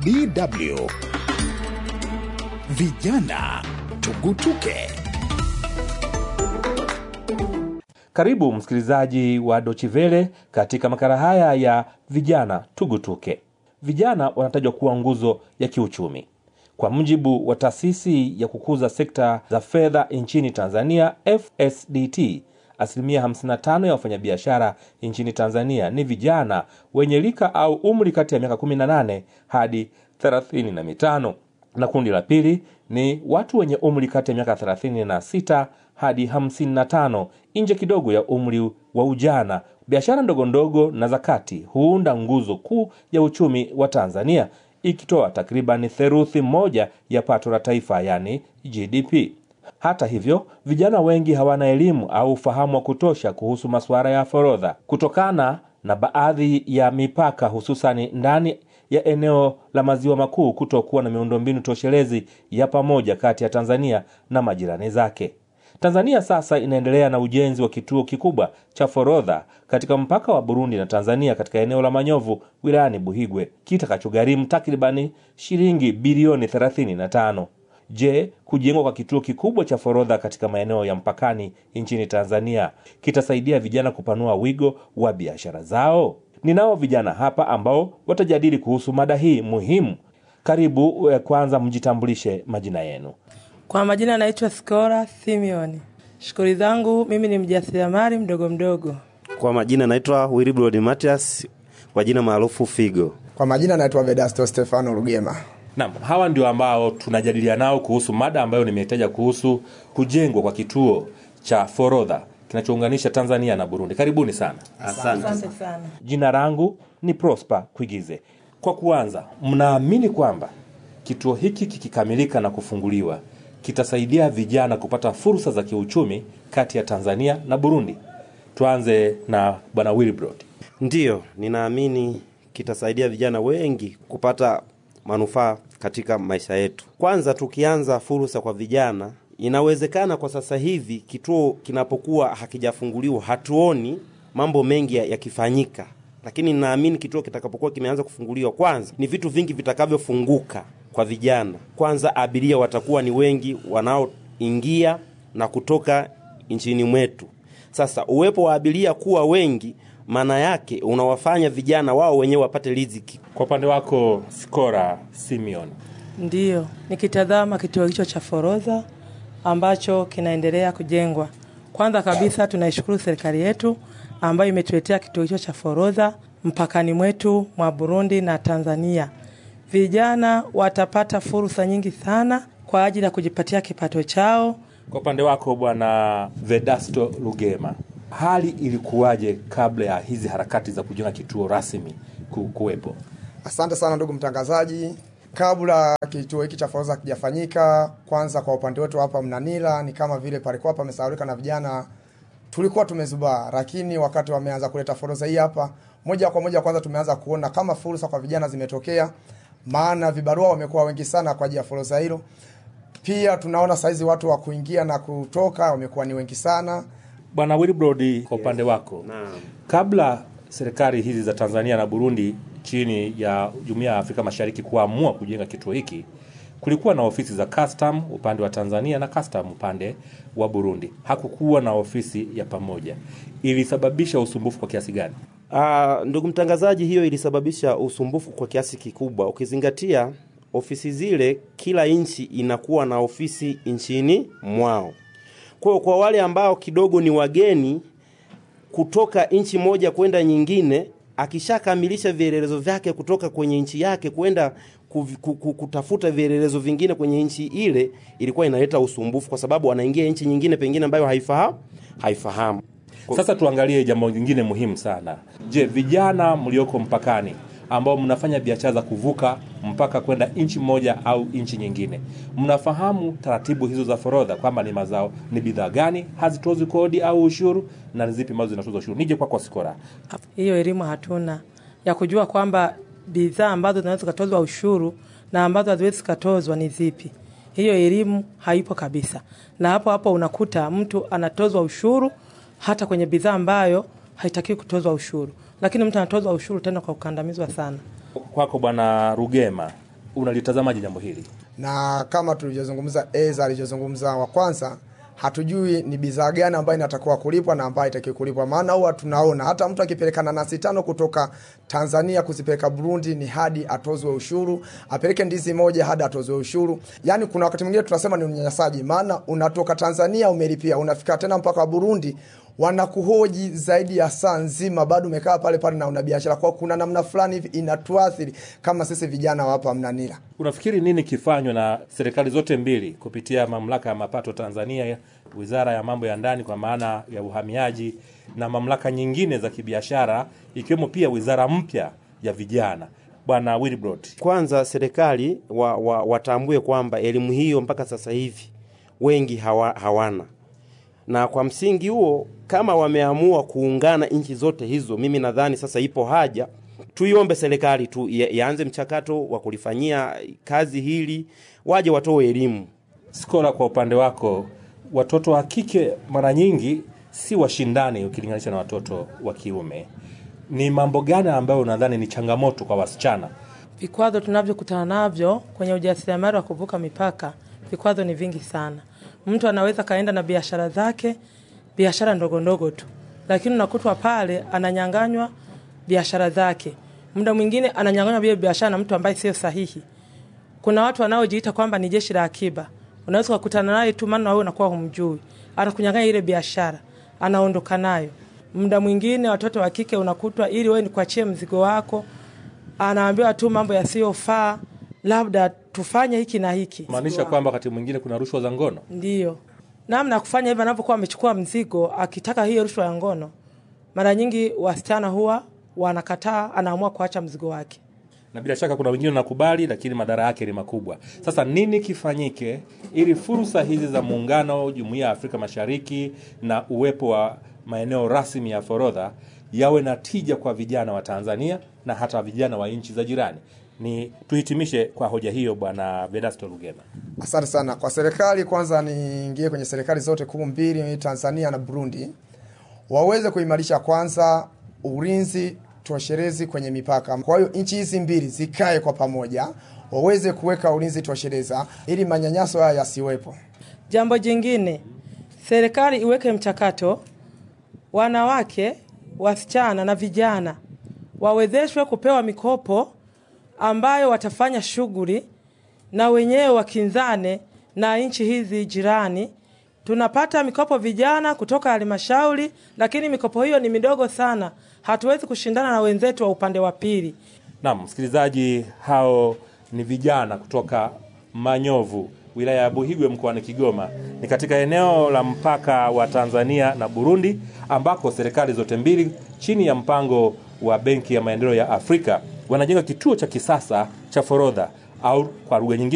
DW Vijana Tugutuke. Karibu msikilizaji wa Dochivele katika makala haya ya vijana tugutuke. Vijana wanatajwa kuwa nguzo ya kiuchumi. Kwa mujibu wa taasisi ya kukuza sekta za fedha nchini Tanzania, FSDT, asilimia 55 ya wafanyabiashara nchini Tanzania ni vijana wenye rika au umri kati ya miaka 18 hadi 35 na kundi la pili ni watu wenye umri kati ya miaka 36 hadi 55 nje kidogo ya umri wa ujana. Biashara ndogo ndogo na za kati huunda nguzo kuu ya uchumi wa Tanzania, ikitoa takriban theruthi moja ya pato la taifa, yani GDP. Hata hivyo, vijana wengi hawana elimu au ufahamu wa kutosha kuhusu masuala ya forodha kutokana na baadhi ya mipaka, hususani ndani ya eneo la maziwa makuu kutokuwa na miundombinu toshelezi ya pamoja kati ya Tanzania na majirani zake. Tanzania sasa inaendelea na ujenzi wa kituo kikubwa cha forodha katika mpaka wa Burundi na Tanzania katika eneo la Manyovu wilayani Buhigwe kitakachogharimu takribani shilingi bilioni 35. Je, kujengwa kwa kituo kikubwa cha forodha katika maeneo ya mpakani nchini Tanzania kitasaidia vijana kupanua wigo wa biashara zao? Ninao vijana hapa ambao watajadili kuhusu mada hii muhimu. Karibu. eh, Kwanza mjitambulishe majina yenu. Kwa majina naitwa Skora Simeon. Shughuli zangu mimi ni mjasiriamali mdogo mdogo. Kwa majina naitwa Willibrod Matias, kwa jina maarufu Figo. Kwa majina naitwa Vedasto Stefano Rugema. Naam, hawa ndio ambao tunajadiliana nao kuhusu mada ambayo nimetaja kuhusu kujengwa kwa kituo cha forodha kinachounganisha Tanzania na Burundi. Karibuni sana. Asante. Asante sana. Jina langu ni Prosper Kuigize. Kwa kuanza, mnaamini kwamba kituo hiki kikikamilika na kufunguliwa kitasaidia vijana kupata fursa za kiuchumi kati ya Tanzania na Burundi? Tuanze na Bwana Wilbrod. Ndiyo, ninaamini kitasaidia vijana wengi kupata manufaa katika maisha yetu. Kwanza, tukianza fursa kwa vijana, inawezekana kwa sasa hivi kituo kinapokuwa hakijafunguliwa hatuoni mambo mengi ya- yakifanyika, lakini ninaamini kituo kitakapokuwa kimeanza kufunguliwa, kwanza ni vitu vingi vitakavyofunguka kwa vijana. Kwanza, abiria watakuwa ni wengi wanaoingia na kutoka nchini mwetu. Sasa uwepo wa abiria kuwa wengi, maana yake unawafanya vijana wao wenyewe wapate riziki. Kwa upande wako Skora Simeon, Ndiyo, nikitazama kituo hicho cha forodha ambacho kinaendelea kujengwa, kwanza kabisa tunaishukuru serikali yetu ambayo imetuletea kituo hicho cha forodha mpakani mwetu mwa Burundi na Tanzania. Vijana watapata fursa nyingi sana kwa ajili ya kujipatia kipato chao. kwa upande wako Bwana Vedasto Lugema, hali ilikuwaje kabla ya hizi harakati za kujenga kituo rasmi ku- kuwepo? Asante sana ndugu mtangazaji. Kabla kituo hiki cha forodha kijafanyika, kwanza kwa upande wetu hapa Mnanila ni kama vile palikuwa pamesahaulika na vijana, tulikuwa tumezubaa, lakini wakati wameanza kuleta forodha hii hapa, moja kwa moja kwanza tumeanza kuona kama fursa kwa vijana zimetokea, maana vibarua wamekuwa wengi sana kwa ajili ya forodha hilo. Pia tunaona saizi watu wa kuingia na kutoka wamekuwa ni wengi sana. Bwana Wilbrod, kwa upande wako kabla serikali hizi za Tanzania na Burundi chini ya Jumuiya ya Afrika Mashariki kuamua kujenga kituo hiki, kulikuwa na ofisi za custom upande wa Tanzania na custom upande wa Burundi. Hakukuwa na ofisi ya pamoja. Ilisababisha usumbufu kwa kiasi gani? Ah, ndugu mtangazaji, hiyo ilisababisha usumbufu kwa kiasi kikubwa, ukizingatia ofisi zile, kila nchi inakuwa na ofisi nchini mwao. Kwa hiyo kwa wale ambao kidogo ni wageni kutoka nchi moja kwenda nyingine, akishakamilisha vielelezo vyake kutoka kwenye nchi yake kwenda kuvi- ku- ku- kutafuta vielelezo vingine kwenye nchi ile, ilikuwa inaleta usumbufu, kwa sababu anaingia nchi nyingine pengine ambayo haifahamu haifahamu. Sasa tuangalie jambo lingine muhimu sana. Je, vijana mlioko mpakani ambao mnafanya biashara za kuvuka mpaka kwenda nchi moja au nchi nyingine, mnafahamu taratibu hizo za forodha kwamba ni mazao ni bidhaa gani hazitozwi kodi au ushuru na ni zipi ambazo zinatozwa ushuru? Nije kwako Sikora. Hiyo elimu hatuna ya kujua kwamba bidhaa ambazo zinaweza zikatozwa ushuru na ambazo haziwezi zikatozwa ni zipi. Hiyo elimu haipo kabisa, na hapo hapo unakuta mtu anatozwa ushuru hata kwenye bidhaa ambayo haitakiwi kutozwa ushuru, lakini mtu anatozwa ushuru tena kwa kukandamizwa sana. Kwako Bwana Rugema, unalitazamaje jambo hili? na kama tulivyozungumza eza alivyozungumza wa kwanza hatujui ni bidhaa gani ambayo inatakiwa kulipwa na ambayo itakiwa kulipwa maana huwa tunaona hata mtu akipeleka nanasi tano kutoka tanzania kuzipeleka burundi ni hadi atozwe ushuru apeleke ndizi moja hadi atozwe ushuru yaani kuna wakati mwingine tunasema ni unyanyasaji maana unatoka tanzania umelipia unafika tena mpaka burundi wanakuhoji zaidi ya saa nzima bado umekaa pale pale na una biashara kwao kuna namna fulani hivi inatuathiri kama sisi vijana wa hapa mnanila Unafikiri nini kifanywe na serikali zote mbili kupitia mamlaka ya mapato Tanzania, wizara ya mambo ya ndani kwa maana ya uhamiaji na mamlaka nyingine za kibiashara ikiwemo pia wizara mpya ya vijana? Bwana Wilbrod, Kwanza serikali wa, wa, watambue kwamba elimu hiyo mpaka sasa hivi wengi hawa, hawana, na kwa msingi huo kama wameamua kuungana nchi zote hizo, mimi nadhani sasa ipo haja tuiombe serikali tu ia- ianze mchakato wa kulifanyia kazi hili, waje watoe elimu. Skola, kwa upande wako, watoto wa kike mara nyingi si washindani ukilinganisha na watoto wa kiume. Ni mambo gani ambayo unadhani ni changamoto kwa wasichana? Vikwazo tunavyokutana navyo kwenye ujasiriamali wa kuvuka mipaka, vikwazo ni vingi sana. Mtu anaweza kaenda na biashara zake, biashara ndogo ndogo tu, lakini unakutwa pale ananyanganywa biashara zake. Muda mwingine ananyanganywa vile biashara na mtu ambaye sio sahihi. Kuna watu wanaojiita kwamba ni jeshi la akiba, unaweza kukutana naye tu, maana wewe unakuwa humjui, anakunyang'anya ile biashara, anaondoka nayo. Muda mwingine watoto wa kike unakutwa, ili wewe nikuachie mzigo wako, anaambiwa tu mambo yasiyofaa, labda tufanye hiki na hiki. maanisha kwamba wakati mwingine kuna rushwa za ngono. Ndiyo namna ya kufanya hivyo, anapokuwa amechukua mzigo akitaka hiyo rushwa ya ngono, mara nyingi wasichana huwa wanakataa, anaamua kuacha mzigo wake. na bila shaka kuna wengine wanakubali, lakini madhara yake ni makubwa. Sasa nini kifanyike ili fursa hizi za muungano, jumuiya ya Afrika Mashariki na uwepo wa maeneo rasmi ya forodha yawe na tija kwa vijana wa Tanzania na hata vijana wa nchi za jirani? Ni tuhitimishe kwa hoja hiyo, Bwana Vedasto Lugema. Asante sana kwa serikali. Kwanza niingie kwenye serikali zote kuu mbili, Tanzania na Burundi, waweze kuimarisha kwanza ulinzi tosherezi kwenye mipaka. Kwa hiyo nchi hizi mbili zikae kwa pamoja, waweze kuweka ulinzi toshereza ili manyanyaso haya yasiwepo. Jambo jingine, serikali iweke mchakato, wanawake, wasichana na vijana wawezeshwe kupewa mikopo ambayo watafanya shughuli na wenyewe wakinzane na nchi hizi jirani. Tunapata mikopo vijana kutoka halmashauri, lakini mikopo hiyo ni midogo sana, hatuwezi kushindana na wenzetu wa upande wa pili. Naam, msikilizaji, hao ni vijana kutoka Manyovu, wilaya ya Buhigwe mkoani Kigoma. Ni katika eneo la mpaka wa Tanzania na Burundi, ambako serikali zote mbili chini ya mpango wa Benki ya Maendeleo ya Afrika wanajenga kituo cha kisasa cha forodha au kwa lugha nyingine